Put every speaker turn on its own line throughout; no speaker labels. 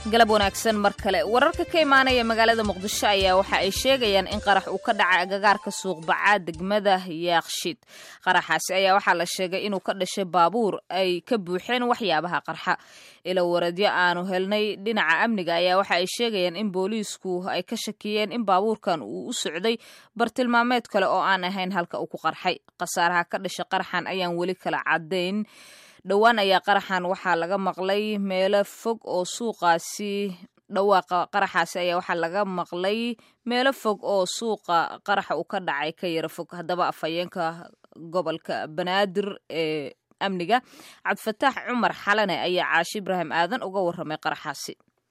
galab wanaagsan mar kale wararka ka imaanaya magaalada muqdisho ayaa waxa ay sheegayaan in qarax uu ka dhacay agagaarka suuqbacaa degmada yaaqshid qaraxaasi ayaa waxaa la sheegay inuu ka dhashay baabuur ay ka buuxeen waxyaabaha qarxa ilo waradyo aanu helnay dhinaca amniga ayaa waxa ay sheegayaan in booliisku ay ka shakiyeen in baabuurkan uu u socday bartilmaameed kale oo aan ahayn halka uu ku qarxay khasaaraha ka dhashay qaraxan ayaan weli kala caddayn dhowaan ayaa qaraxan waxaa laga maqlay meelo fog oo suuqaasi dhawaaqa qaraxaasi ayaa waxaa laga maqlay meelo fog oo suuqa qaraxa uu ka dhacay ka yara fog haddaba afhayeenka gobolka banaadir ee amniga cabdifataax cumar xalane ayaa caashi ibraahim aadan uga warramay qaraxaasi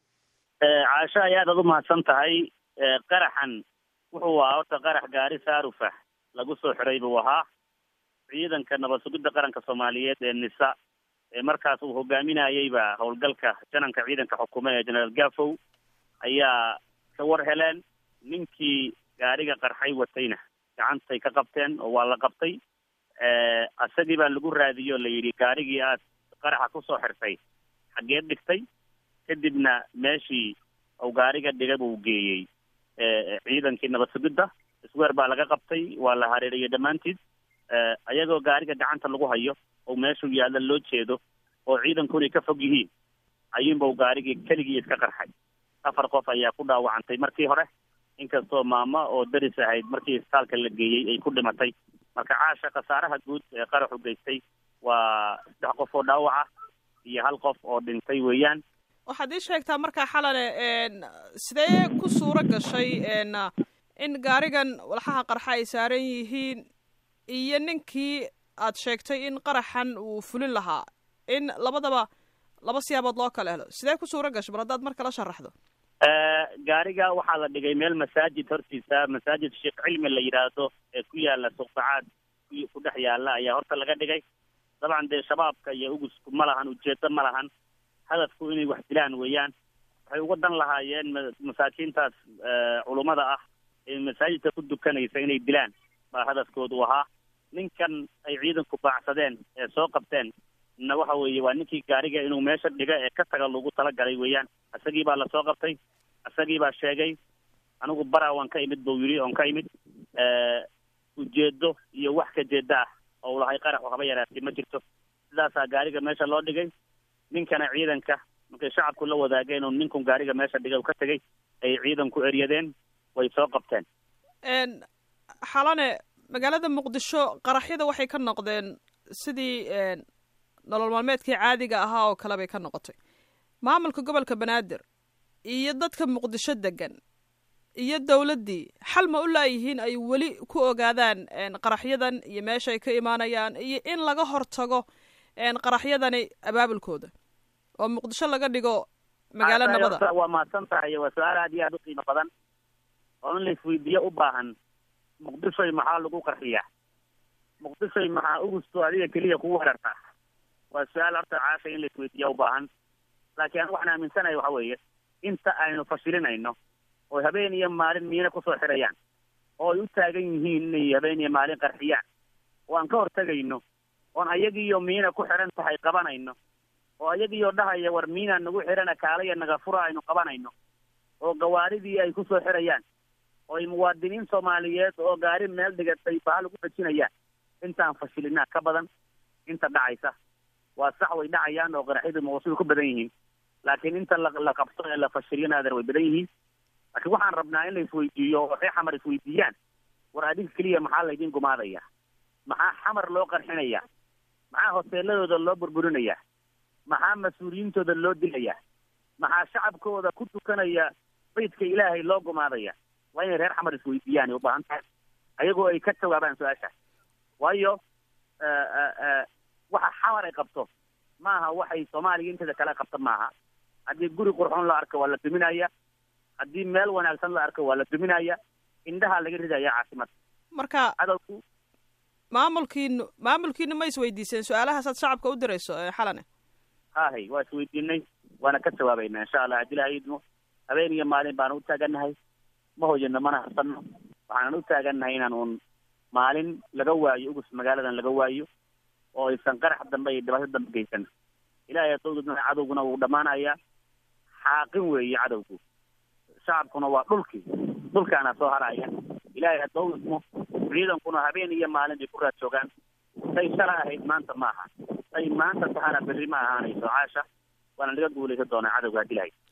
caasho ay aad aad u mahadsan tahay qaraxan wuxuu ahaa horta qarax gaari saarufah lagu soo xiray buu ahaa ciidanka nabad sugidda qaranka soomaaliyeed ee nisa ee markaas uu hogaaminayeyba howlgalka jananka ciidanka xukume ee generaal gafow ayaa ka war heleen ninkii gaariga qarxay watayna gacantay ka qabteen oo waa la qabtay isagii baa lagu raadiyo la yidhi gaarigii aad qaraxa kusoo xirtay xaggeed dhigtay kadibna meeshii uu gaariga dhiga buu geeyey ciidankii nabad sugidda isweer baa laga qabtay waa la hareeriyey dhammaantied ayagoo gaariga gacanta lagu hayo oo meeshuu yaalla loo jeedo oo ciidankuna ka fog yihiin ayuunbau gaarigii keligii iska qarxay afar qof ayaa ku dhaawacantay markii hore inkastoo maamo oo daris ahayd markii isbitaalka la geeyey ay ku dhimatay marka caasha khasaaraha guud ee qaraxu geystay waa saddex qof oo dhaawaca iyo hal qof oo dhintay weeyaan
waxaad ii sheegtaa markaa xalane sidee ku suuro gashay in gaarigan walxaha qarxa ay saaran yihiin iyo ninkii aad sheegtay in qaraxan uu fulin lahaa in labadaba laba siyaabood loo kala helo sidee ku suuro gashay mar haddaad mar kala sharaxdo
gaariga waxaa la dhigay meel masaajid hortiisa masaajid sheekh cilmi la yidhaahdo ee ku yaala suuqbacaad ku dhex yaala ayaa horta laga dhigay dabcan dee shabaabka iyo ugusku ma lahan ujeedo ma lahan hadafku inay wax dilaan weeyaan waxay uga dan lahaayeen masaakiintaas culummada ah ee masaajidka ku dukanaysa inay dilaan baa hadafkoodu ahaa ninkan ay ciidanku baacsadeen ee soo qabteen na waxa weeye waa ninkii gaariga inuu meesha dhiga ee ka taga lagu talagalay weeyaan isagii baa lasoo qabtay isagii baa sheegay anigu bara waan ka imid buu yidhi oon ka imid ujeedo iyo wax ka jeeda ah oo lahay qarax waxba yaraatay ma jirto sidaasaa gaariga meesha loo dhigay ninkana ciidanka markay shacabku la wadaageen oo ninkun gaariga meesha dhigay ka tegay ay ciidanku eryadeen way soo qabteen
xalane magaalada muqdisho qaraxyada waxay ka noqdeen sidii nolol maalmeedkii caadiga ahaa oo kale bay ka noqotay maamulka gobolka banaadir iyo dadka muqdisho degan iyo dowladdii xal ma u laayihiin ay weli ku ogaadaan qaraxyadan iyo meeshaay ka imaanayaan iyo in laga hortago qaraxyadani abaabulkooda oo muqdisho laga dhigo magaalo nabada
waa mahadsan tahay waa su-aal aad iyo aad u qiimo badan oo in la isweydiiyo u baahan muqdishoy maxaa lagu qarxiyaa muqdishoy maxaa ugusto adiga keliya kugu weerartaa waa su-aal horta caasha in la isweydiiya u baahan laakiin an waxaan aaminsanahay waxa weeye inta aynu fashilinayno oo habeen iyo maalin miina kusoo xirayaan oo ay u taagan yihiin inay habeen iyo maalin qarxiyaan oo aan ka hortegayno oon ayagiiyo miina ku xiran tahay qabanayno oo ayagiiyo dhahaya war miinaa nagu xirana kaalaya naga fura aynu qabanayno oo gawaaridii ay kusoo xirayaan oo ay muwaadiniin soomaaliyeed oo gaari meel dhigatay bahal ugu dhajinayaan intaan fashilinaa ka badan inta dhacaysa waa sax way dhacayaan oo qaraxyadu mawasuul ku badan yihiin laakiin inta la qabto ee la fashiliyana adeer way badan yihiin laakiin waxaan rabnaa in la isweydiiyo oo ree xamar isweydiiyaan war adinka keliya maxaa laydin gumaadaya maxaa xamar loo qarxinaya maxaa hoteeladooda loo burburinayaa maxaa mas-uuliyiintooda loo dilayaa maxaa shacabkooda ku tukanaya baydka ilaahay loo gumaadaya waa inay reer xamar isweydiiyaan ay u baahan tahay ayagoo ay ka jawaabaan su-aasha waayo waxa xamar ay qabto maaha waxay soomaaliya inteeda kale qabto maaha haddii guri qurxoon la arko waa la duminaya haddii meel wanaagsan la arko waa la duminaya indhahaa laga ridaya caasimada
marka
cadowku
maamulkiinu maamulkiinu ma isweydiiseen su-aalahaasaad shacabka u dirayso xalane
hahay waa isweydiinay waana ka jawaabaynaa insha allah haddii ilahay idmo habeen iyo maalin baanu u taagannahay ma hoyano mana harsano waxaanan u taagannahay inaan uun maalin laga waayo ugus magaaladan laga waayo oo aysan qarax dambe iyo dhibaato dambe geysan ilaahay adowdadna cadowguna wuu dhammaanayaa xaaqin weeye cadowgu shacabkuna waa dhulkii dhulkaana soo haraya ilaahay hadda u idmo ciidankuna habeen iyo maalin bay ku raad joogaan say shala ahayd maanta maaha say maanta tahana berri ma ahaanayso caasha waana laga guulaysan doonaa cadowga haddii lahayd